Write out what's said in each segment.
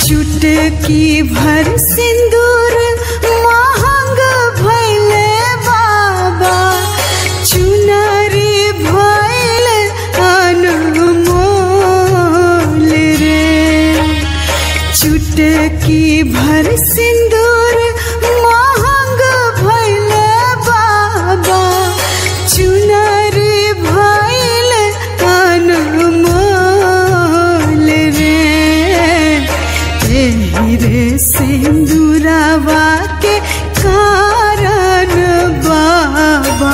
चुटकी भर सिंदूर महंग भैले बाबा चुनरी भैल अनमोल रे चुटकी भर सिंदूर महंग भैले बाबा चुनरी भैल अनमोल रे एही रे सिंदूरवा के कारण बाबा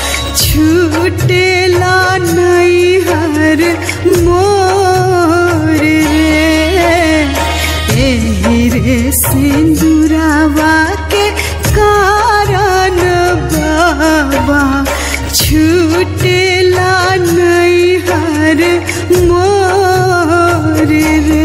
छूटेला नैहर मोर रे एही रे सिंदूरवा के कारण बाबा छूटेला नैहर मोर रे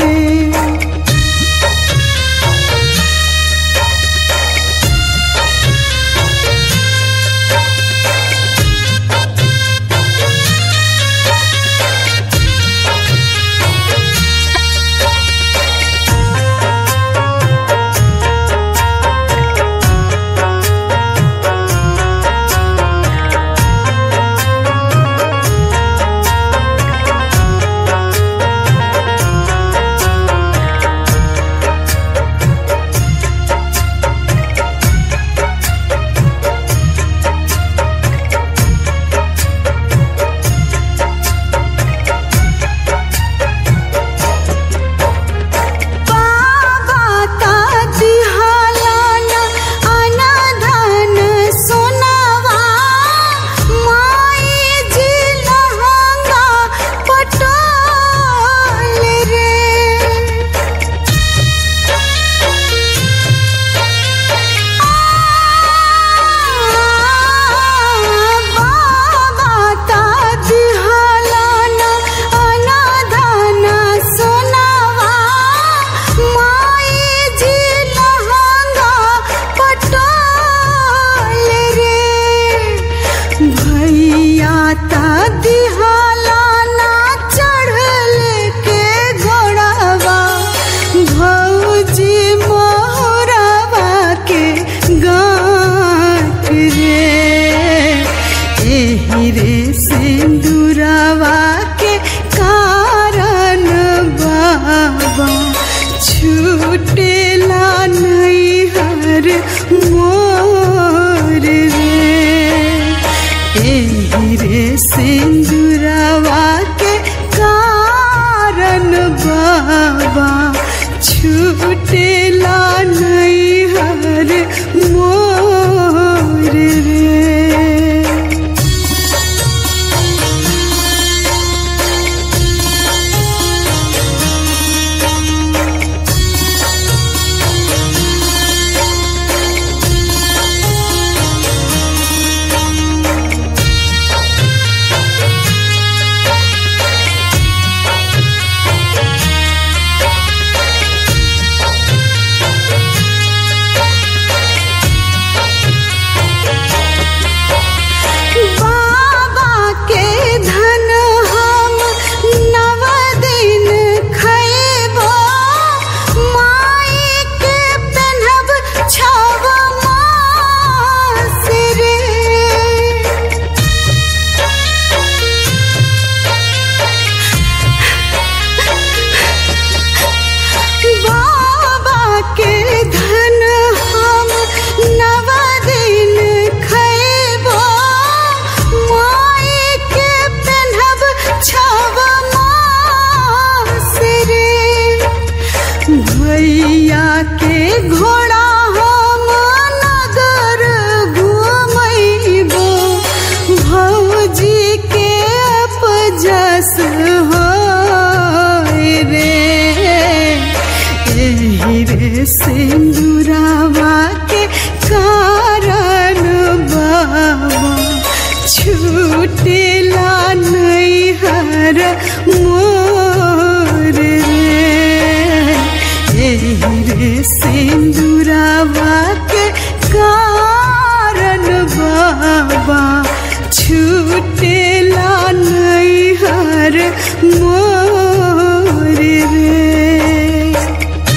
बाबा ता दिहालान अनाधन सोनावा माई जी लहंगा पटोल रे बाबा ता दिहालान अनाधन सोनावा माई जी लहंगा पटोल रे भैया ता दिहालाना चढ़ल के घोड़ावा भौजी मोहरावा के गाँठ रे एही रे सिंदूरवा के कारण बाबा छूटेला नैहर मोर रे एही रे सिंदूरवा के कारण बाबा छूटेला नैहर मोर रे बाबा के धन हम नव दिन खैबो माई के पेन्हब छव मास रे बाबा के धन हम नव दिन खैबो माई के पेन्हब छव मास रे भैया के घोड़ा हम नगर घुमैबो भौजी के अपजस हो रे एही रे सिंदूरवा के कारण बाबा छूटेला नैहर मोर रे एही रे सिंदूरवा के कारण बाबा छूटेला नैहर मोर रे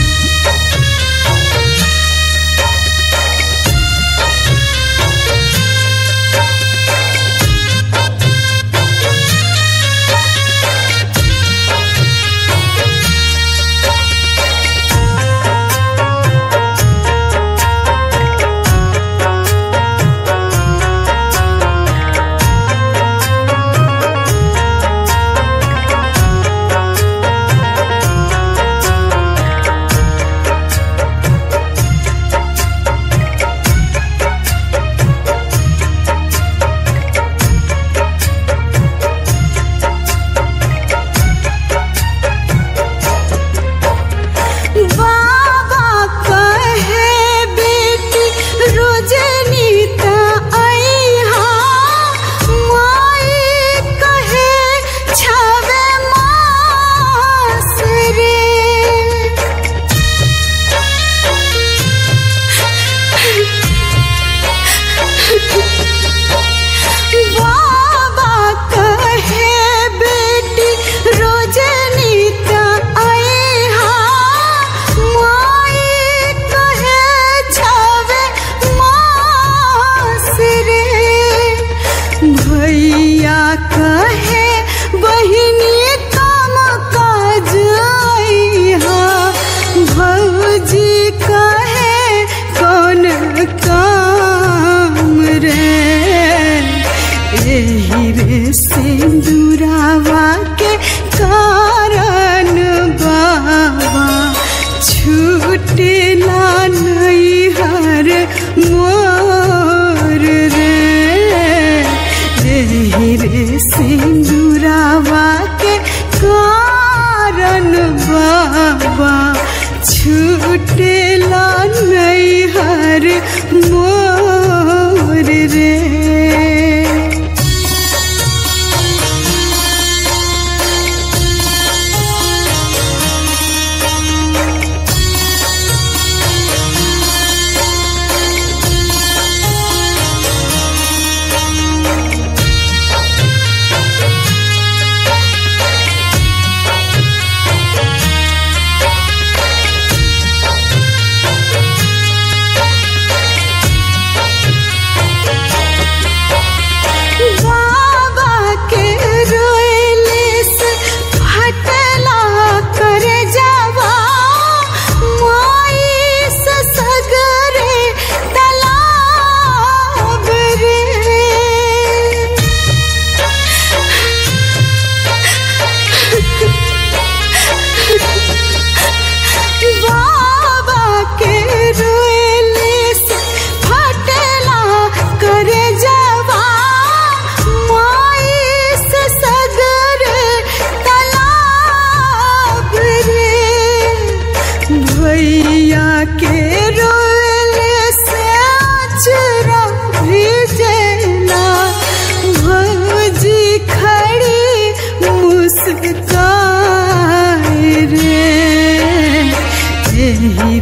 मोर रे एही रे सिंदूरावा के कारण बाबा छूटेला नैहर मोर रे बाबा के रोएले से फटला कर जावा माई से सगरे तलाब रे बाबा के रोएले से फटला कर जावा माई से सगरे तलाब रे भैया के रोएले से अचरा भिजेला भौजी खड़ी मुस्काए रे एही